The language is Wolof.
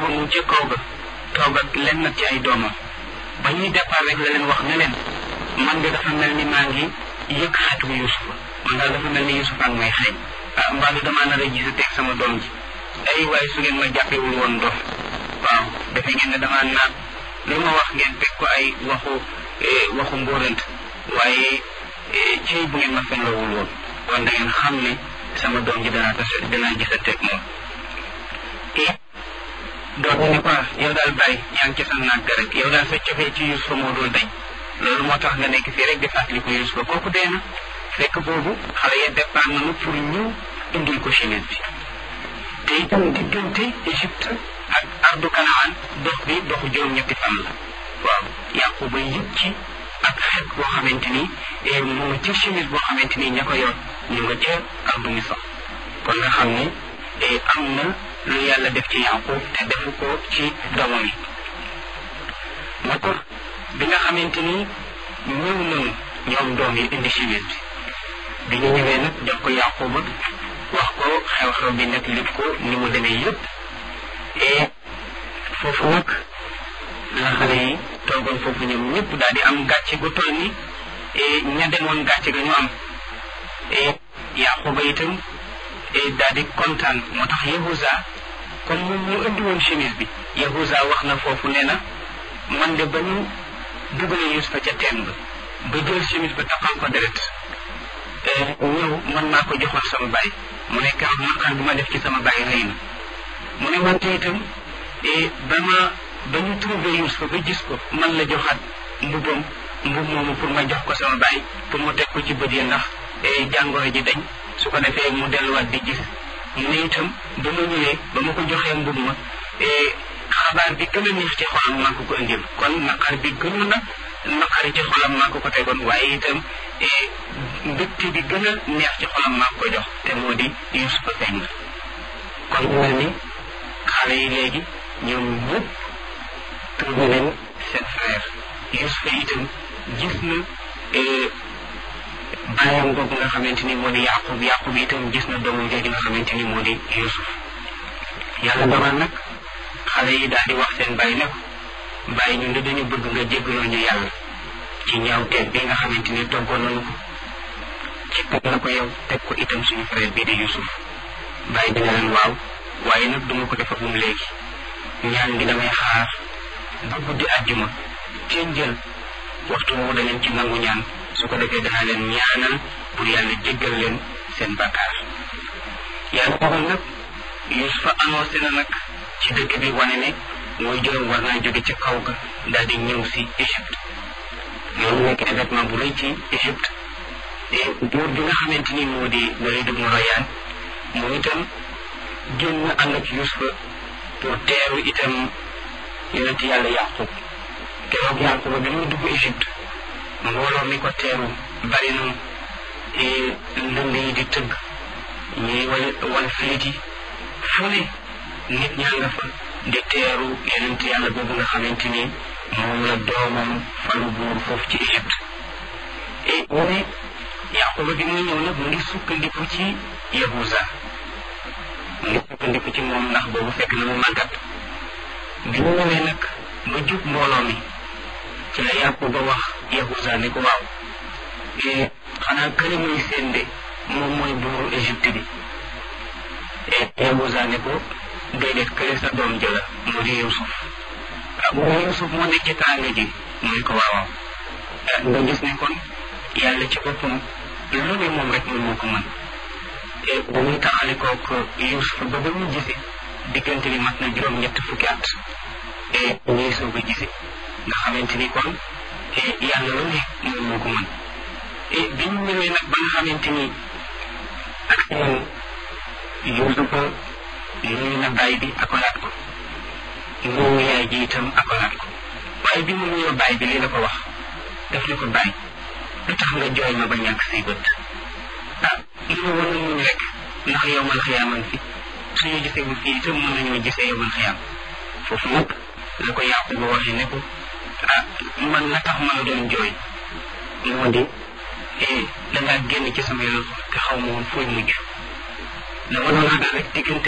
booba mu ca kaw ga toog ak lenn nag ci ay doomam ba ñuy départ rek la leen wax ne leen man de dafa mel ni maa ngi yëg xetu Yuusufa man daal dafa mel ni Yuusufa ak may xeeñ ah mbaa damaa nar a gis teg sama doom ji ay waaye su ngeen ma jàppewul woon dof waaw defe ngeen ne damaa naan li ma wax ngeen teg ko ay waxu waxu mbóorant waaye ci bu ngeen ma fenloowul woon kon da ngeen xam ne sama doom ji danaa tase danaa gisanteeg moom doom bi ne ko yow daal bàyyi yaa ngi ci sa naag ga rek yow daal sa cofee ci Yuusufa moo dul dañ loolu moo tax nga nekk fii rek di fàttali ko Yuusufa kooku dee na fekk boobu xale ya départ nañu pour ñëw indil ko chemise bi te itam diggante Égypte ak ardu Kanaan dox bi doxu juróom-ñetti fan la waaw Yaquba yëg ci ak xeet boo xamante ni mu nga ca chemise boo xamante ni ña ko yor ñu nga ca ardu Misra kon nga xam ne am na lu yàlla def ci Yaqub te defu ko ci doomam yi moo tax bi nga xamante ni ñëw nañu ñoom doom yi indi chemise bi bi ñu ñëwee nag jox ko Yaquba wax ko xew-xew bi nag lépp ko ni mu demee yëpp et foofu nag la xale yi toogoon foofu ñoom ñëpp daal di am gàcce gu toll ni ña demoon gàcce ga ñu am et Yaquba itam daal di kontaan moo tax Yahuza comme moom mu indi woon chemise bi Yahuza wax na foofu nee na man de ba ñu dugalee Yusufa ca teen ba ba jël chemise ba taxal ko deret ñëw man maa ko joxoon sama baay mu ne keroog naqar bi ma def ci sama baay rëy na mu ne wante itam ba ma ba ñu trouvé Yusufa ba gis ko man la joxaat mbubam mbub moomu pour ma jox ko sama baay pour mu teg ko ci bët yi ndax jàngoro ji dañ su ko defee mu delluwaat di gis mu ne itam ba ma ñëwee ba ma ko joxee mbub ma xabaar bi gën a neex ci xolam maa ko ko indil kon naqar bi gënoon na naqari ci xolam maa ko ko tegoon waaye itam mbégte bi gën a neex ci xolam maa ko jox te moo di Yusufa feeñ na kon mu mel ni xale yi léegi ñoom ñëpp trouvé leen seen frère Yusufa itam gis na bàyyam boobu nga xamante ni moo di Yaqub Yaqub itam gis na doomam jooju nga xamante ni moo di Yusuf yàlla dogal nag xale yi daal di wax seen bàyyi ne ko bàyyi ñun de dañu bëgg nga jéggaloo ñu yàlla ci ñaawteeg bi nga xamante ni toggoon nañu ko ci teg na ko yow teg ko itam suñu frère bii di Yusuf bàyyi dina leen waaw waaye nag duma ko defa bum léegi ñaan gi damay xaar ba guddi àjjuma ci njël waxtu woowu da ngeen ci nangu ñaan su ko defee danaa leen ñaanal pour yàlla jéggal leen seen bakkaar yàlla dogal nag Yusufa annoncé na nag ci dëkk bi wane ne mooy juróom war naa jóge ca kaw ga daal di ñëw si Égypte loolu nekk événement bu rëy ci Égypte te buur bi nga xamante ni moo di Walid ibn Rayyan moom itam génn ànd ak Yusufa pour teeru itam yonent yàlla Yaqub keroog Yaquba bi muy dugg Égypte mbooloo mi ko teeru bari na ndënd yi di tëgg ñuy wal wal filit yi fu ne nit ñaa nga fa di teeru yonent yàlla boobu nga xamante ni moom la doomam falu buur foofu ci Égypte et mu ne Yaquba bi muy ñëw nag mu ngi sukkandiku ci Yahuza mu ngi sukkandiku ci moom ndax boobu fekk na mu màggat bi mu ñëwee nag ba jub mbooloo mi ci la Yaquba wax Yahuza ne ko waaw xanaa kële muy seen de moom mooy buuru Égypte bi Yahuza ne ko déedéet kële sa doom jëla mu di Yusuf ah mu Yusuf moo nekk ci tànga ji mu ne ko waaw nga gis ne kon yàlla ci boppam lu ne moom rek moom moo ko mën ba muy taxale kook Yusuf ba ba muy gise diggante bi mat na juróom ñett fukki at et ñuy soog a gise nga xamante ni kon yàlla lu ne moom moo ko mën et bi ñu ñëwee nag ba nga xamante ni ak moom Yusufa nuyu na baay bi akolaat ko nuyu yaay ji itam akolaat ko waaye bi mu nuyoo baay bi lii la ko wax daf ne ko baay lu tax nga jooy ma ba ñàkk say bët ah li ma war a muñ rek ndax yow man xiyaaman fi suñu gisee bu fii itam mën nañoo gisee yow man xiyaam foofu nag la ko yàqu ba waxee ne ko ah man la tax ma la doon jooy moo di dangaa génn ci sama yoon te xaw ma woon fooy mujj dama doon ragal rek diggante